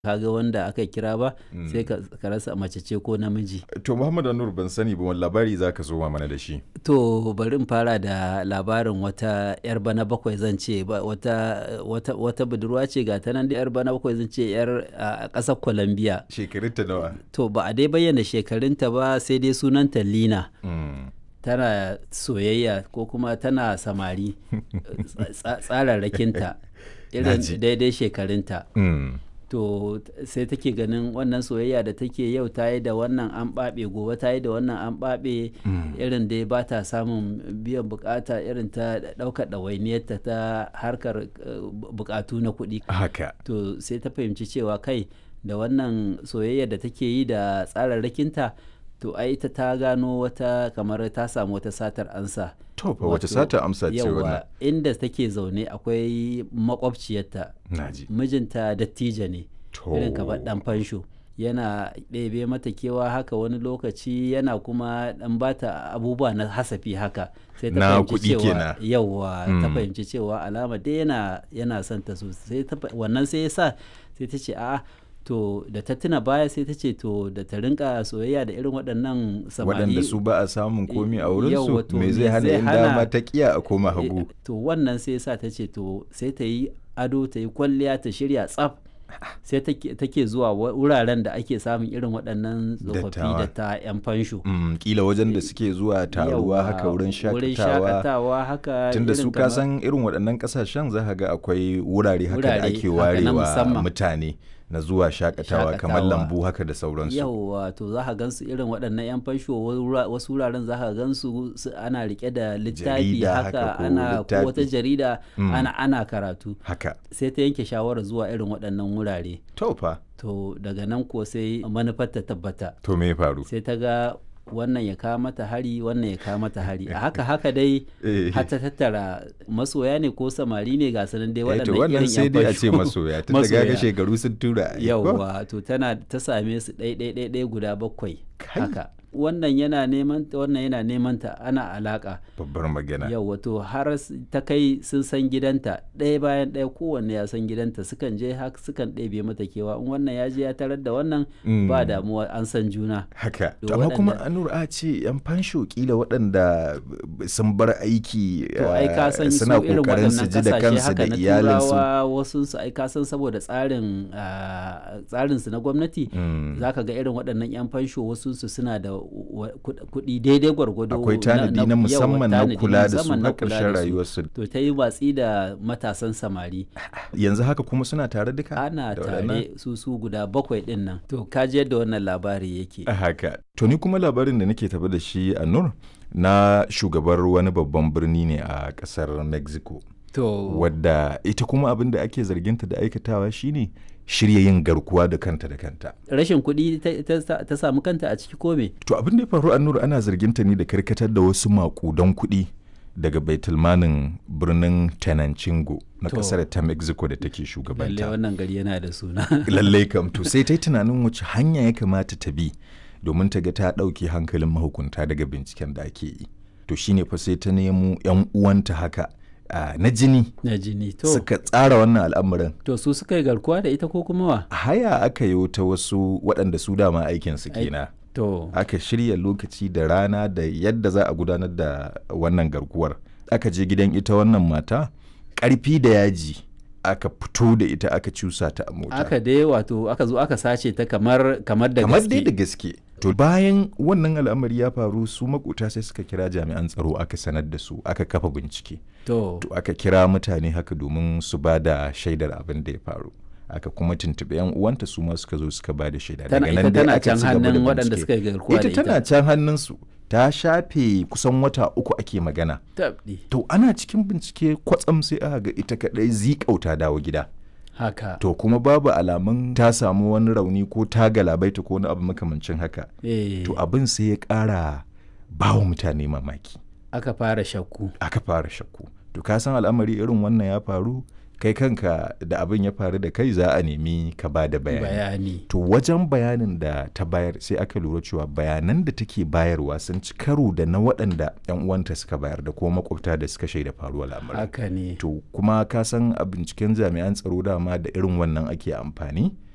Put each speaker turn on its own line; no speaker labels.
kaga wanda aka kira ba sai ka ka rasa mace ce ko namiji
To Muhammad Anur ban sani ba wani labari za ka zo mana da shi.
to bari in fara da labarin wata yar bana bakwai zan ce ba wata wata wata budurwa ce ga ta nan da yar bana bakwai zan ce yar a ƙasar Colombia
Shekarunta nawa?
to ba a dai bayyana shekarunta ba sai dai sunanta Lina
Mm.
tana soyayya ko kuma tana samari tsa- tsararrakinta irin
Naji.
daidai shekarunta
Mm.
to t- sai take ganin wannan soyayya da take yau ta yi da wannan an ɓaɓe gobe ta yi da wannan an ɓaɓe irin dai ba ta samun biyan bukata irin ta ɗaukar ɗawainiyarta ta harkar eh, bu- bukatu na kuɗi
Haka.
to sai ta fahimci cewa kai da wannan soyayya da take yi da tsararrakinta to ai ita ta gano wata kamar ta samu wata satar ansa
To fa wace sata amsa ce wannan?
yawa inda take zaune akwai makwabciyarta
Naji.
mijinta dattijo ne
To.
irin kamar dan fansho yana ɗebe mata kewa haka wani lokaci yana kuma ɗan bata abubuwa na hasafi haka sai ta
Na
fahimci
kuɗi
cewa
kenan.
yawa ta
Mm.
fahimci cewa alama dai yana yana son ta sosai ta fa- wannan sai ya sa sai ta ce a'a to da ta tuna baya sai ta ce to da ta rinka soyayya da irin waɗannan samari
Waɗanda su ba a samun komi a
Yawwa,
wurinsu
to
me
me
zai hana
zai
in
hana-
dama ta kiya a koma hagu.
Eh, to wannan sai sa ta ce to sai ta yi ado ta yi kwalliya ta shirya tsaf sai take take zuwa wa- wuraren da ake samun irin waɗannan tsofaffi
Dattawa.
da ta 'yan fansho
Mm, kila wajen da suke zuwa taruwa
Yawwa,
haka wurin
wurin
shakatawa.
shakatawa haka
Tunda
irin
su
kamar-
kasan irin waɗannan ƙasashen za ka ga akwai wurare haka da
Wurare
ake
haka na
warewa
musamman.
mutane na zuwa shakatawa kamar
Shakatawa.
lambu haka da sauransu.
yawwa to za ka gansu irin waɗannan 'yan fansho wura- wasu wuraren za ka gansu su- ana rike da littafi
Jarida haka
haka
ko
ana ko
littafi.
wata jarida
Mm.
ana ana karatu
Haka.
sai ta yanke shawarar zuwa irin waɗannan wurare
To fa.
to daga nan ko sai manufar ta tabbata
To me ya faru?
sai ta ga wannan ya kawo mata hari wannan ya kawo mata hari a haka haka dai
Eh.
har ta tattara masoya ne ko samari ne ga sanan dai
Eh, to
waɗannan
wannan
irin
sai
yan
dai a ce
fasho.
masoya tun da gaga
Masoya.
shekaru sun tura ai, ko?
yauwa to tana ta same su ɗai ɗai ɗai ɗai guda bakwai
Kai.
haka wannan yana neman ta wannan yana neman ta ana alaka
babbar magana
yauwa to har s- ta kai sun san gidanta ɗaya bayan ɗaya kowanne ya san gidanta sukan je haka sukan ɗebe mata kewa in wannan ya je ya tarar da wannan
Mm.
ba damuwa an san juna
haka
To
to amma kuma
waɗanda-
anur a ce yan fansho kila waɗanda b- sun bar aiki
to ai ka san
eh,
su
suna
irin
kokarin su
waɗannan
ji da
kasashe
kansu
haka
da
na
iyalinsu
turawa wasu su ai ka san saboda tsarin ah, tsarin su na gwamnati
Mm.
zaka ga irin waɗannan yan fansho wasu su suna da wa- kuɗ- kuɗi daidai gwargwado
akwai tanadi na
yawa,
musamman na
tanadi
kula da su
musamman
na
kula
ƙarshen
da su.
rayuwarsu
to ta yi watsi da matasan samari
yanzu haka kuma suna tare duka
ana
da waɗannan?
tare su su guda bakwai ɗin nan to ka ji yadda wannan labari yake
haka to ni kuma labarin da nake tafi da shi a nur na shugabar wani babban birni ne a ƙasar mexico
to
wadda ita kuma abin da ake zarginta da aikatawa shine shirya yin garkuwa da kanta da kanta
rashin kuɗi ta- ta ta samu kanta a ciki ko me
To abin da ya faru a Nur ana zarginta ne da karkatar da wasu makudan kuɗi daga baitulmanin birnin Tenancingo na
To.
kasar ta Mexico da take
lalle
shugabanta.
wannan gari yana da suna
Lallai kam to sai ta yi tunanin wace hanya ya kamata ta bi domin ta ga ta ɗauke hankalin mahukunta daga binciken da ake yi. To shine fa sai ta nemo 'yan uwanta haka ah, na jini
na jini to
suka tsara wannan al'amarin.
to su suka yi garkuwa da ita ko kuma wa
Haya aka yi ta wasu waɗanda su dama aikinsu
Ai-
kenan.
to
aka shirya lokaci da rana da yadda za a gudanar da wannan garkuwar aka je gidan ita wannan mata ƙarfi da yaji aka fito da ita aka cusa ta a mota
aka dai wato aka zo aka sace ta kamar kamar da
kamar dai da
gaske
gaske to bayan wannan al'amari ya faru su makota sai suka kira jami'an tsaro aka sanar da su aka kafa bincike
to
to aka kira mutane haka domin su ba da shaidar abin da ya faru aka kuma tuntuɓi yan uwanta su ma suka zo suka ba da shaida
tana
Daga nan
ita
dai
tana
aka
can
ci gaba da
hannun waɗanda
bincike.
suka yi garkuwa da
ita
ita
tana can hannunsu ta shafe kusan wata uku ake magana
tabdi
to ana cikin bincike kwatsam sai aka ga ita kadai zikauta dawo gida
haka
to kuma babu alamun ta samu wani rauni ko ta galabaita ko wani abu makamancin haka
eh
to abin sai ya kara bawa mutane mamaki
aka fara shakku
aka fara shakku to ka san al'amari irin wannan ya faru kai kanka da abin ya faru da kai za a nemi ka ba da bayani
bayani
to wajen bayanin da ta bayar sai aka lura cewa bayanan da take bayarwa sun ci karo da na waɗanda 'yan uwanta suka bayar da kuma makwabta da suka shaida faruwar lamarin
haka ne
to kuma ka san a binciken jami'an tsaro dama da irin wannan ake amfani